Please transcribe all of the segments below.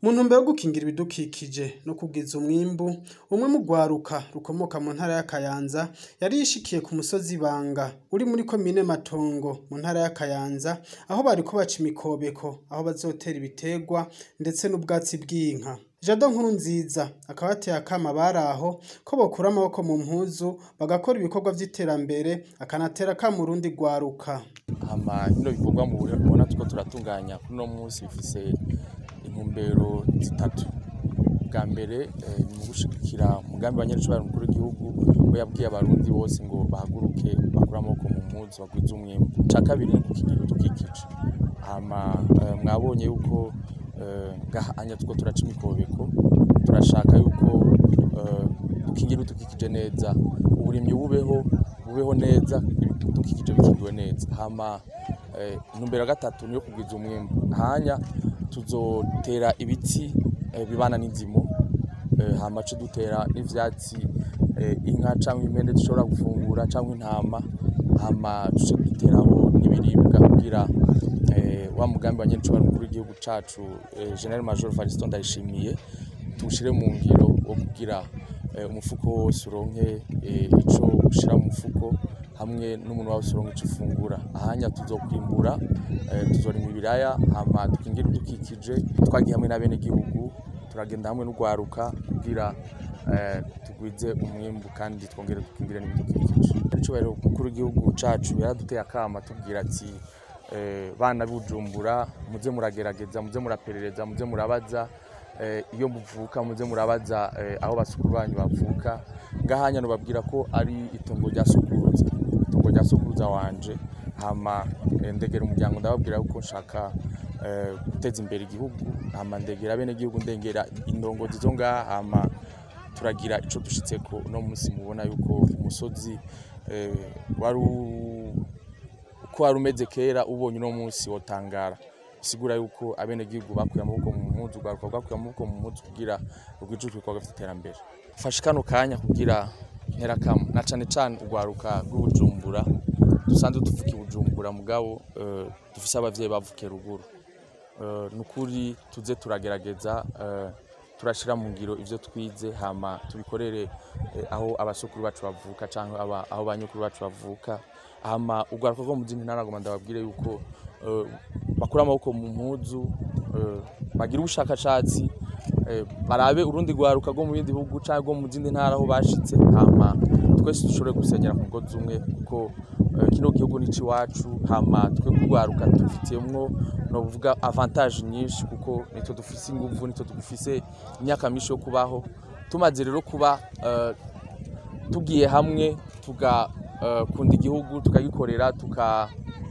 Mu ntumbero yo gukingira ibidukikije no kugwiza umwimbu, umwe mu rwaruka rukomoka mu ntara ya Kayanza yari yishikiye ku musozi Banga uri muri komine Matongo mu ntara ya Kayanza, aho bariko baca imikobeko aho bazotera ibiterwa ndetse n'ubwatsi bw'inka. Jado Nkurunziza akaba yateye akamo abari aho ko bokura amaboko mu mpuzu bagakora ibikorwa vy'iterambere, akanatera akamo urundi rwaruka. hama bino bikorwa mubona turiko turatunganya kuri uno munsi bifise intumbero zitatu bwa mbere eh, ni mu gushigikira umugambi wa nyerecubahiro mukuru w'igihugu we yabwiye abarundi bose ngo bahaguruke bakure amaboko mu mpuzu bagwize umwimbu ica kabiri ni gukingira ibidukikije hama eh, mwabonye yuko eh, ngaha anya turiko turaca imikobeko turashaka yuko eh, dukingira ibidukikije neza uburimyi bubeho bubeho neza ibidukikije bikingiwe neza hama eh, intumbero ya gatatu niyo kugwiza umwimbu hanya tuzotera ibiti eh, bibana n'inzimo eh, hama ce dutera n'ivyatsi eh, inka canke impene zishobora gufungura canke intama hama duce duteraho n'ibiribwa kugira eh, wa mugambi wa nyerecubahiro mukuru w'igihugu cacu eh, General Major Variston Ndayishimiye tuwushire mu ngiro wo kugira eh, umufuko wose uronke eh, ico ushira mu mufuko hamwe n'umuntu wose uronke ico ufungura ahanya tuzokwimbura eh, tuzorima ibiraya hama dukingire ibidukikije twagiye hamwe n'abenegihugu turagenda hamwe n'urwaruka kugira eh, tugwize umwimbu kandi twongere dukingire n'ibidukikije icubahiro mukuru w'igihugu cacu yaraduteye akama tubwira ati eh, bana b'Ubujumbura muze muragerageza muze muraperereza muze murabaza eh, iyo muvuka muze murabaza eh, aho basukuru banyu bavuka ngahanya nobabwira ko ari itongo rya sokuruza itongo rya sokuruza wanje hama eh, ndegera umuryango ndababwira yuko nshaka eh, guteza imbere igihugu hama ndegera bene igihugu ndengera indongozi zo ngaha hama turagira ico dushitseko uno munsi mubona yuko umusozi eh, wari u- uko wari umeze kera ubonye uno munsi wotangara bisigura yuko abenegihugu bakuye amaboko mu mpuzu urwaruka rwakuye amaboko mu mpuzu kugira rwije ibikorwa vy'iterambere fashe kano kanya kugira ntera kamo na cane cane urwaruka rw'ubujumbura dusanzwe tuvuka i bujumbura mugabo eh, dufise abavyeyi bavukiye ruguru Eh, nukuri tuze turagerageza eh, turashira mu ngiro ivyo twize hama tubikorere eh, aho abasokuru bacu bavuka canke aba- aho banyukuru bacu bavuka hama urwaruka rwo mu zindi ntara ngoma ndababwire yuko eh, bakura amaboko mu mpuzu eh, bagira ubushakashatsi eh, barabe urundi rwaruka rwo mu bindi bihugu canke rwo mu zindi ntara aho bashitse hama twese dushobore gusenyera ku mugozi umwe kuko eh, kino gihugu ni iwacu hama twe kurwaruka dufitiyemwo novuga avantage nyinshi kuko nitwe dufise inguvu nitwe dufise imyaka myinshi yo kubaho tumaze rero kuba eh, tugiye hamwe tugakunda igihugu tukagikorera tuka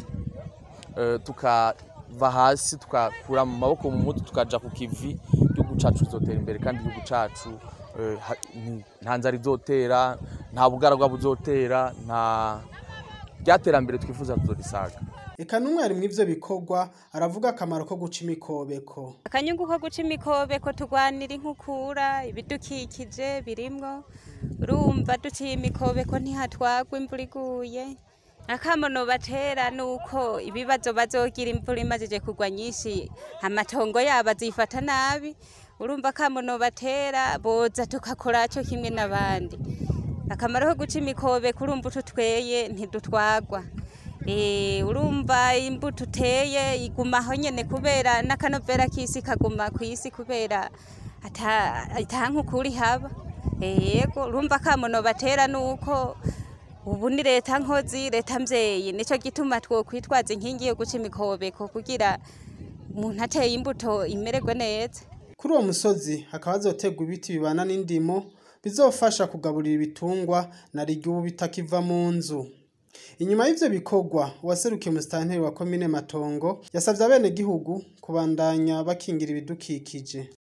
eh, tukava hasi tukakura mu maboko mu mutu tukaja ku kivi igihugu cacu kizotera imbere kandi igihugu cacu eh, ha- ni- nta nzara izotera nta bugaragwa buzotera nta ryaterambere twifuza tuzorisaga Eka n'umwe ari mw'ivyo bikorwa aravuga akamaro ko guca imikobeko. akanyungu ko guca imikobeko turwanira inkukura ibidukikije birimwo urumva duciye imikobeko ntihatwagwa imvura iguye akamono batera nuko ibibazo bazogira imvura imajije kugwa nyinshi amatongo yabo azifata nabi urumva akamono batera boza tukakora co kimwe n'abandi akamaro ko guca imikobeko urumva utu tweye ntidutwagwa Eh, urumva imbuto uteye igumaho nyene kubera n'akanovera k'isi kaguma kw'isi kubera ata ata nkukuri haba yego urumva akamono batera nuko ubu ni leta nkozi leta mvyeyi nico gituma twokwitwaza inkingi yo guca imikobeko kugira umuntu ateye imbuto imererwe neza Kuri uwo musozi hakaba hazoterwa ibiti bibana n'indimo bizofasha kugaburira ibitungwa na rirya ubu bitakiva mu nzu. Inyuma y'ivyo bikorwa uwaserukiye umusitanteri wa komine Matongo yasavye abenegihugu kubandanya bakingira ibidukikije.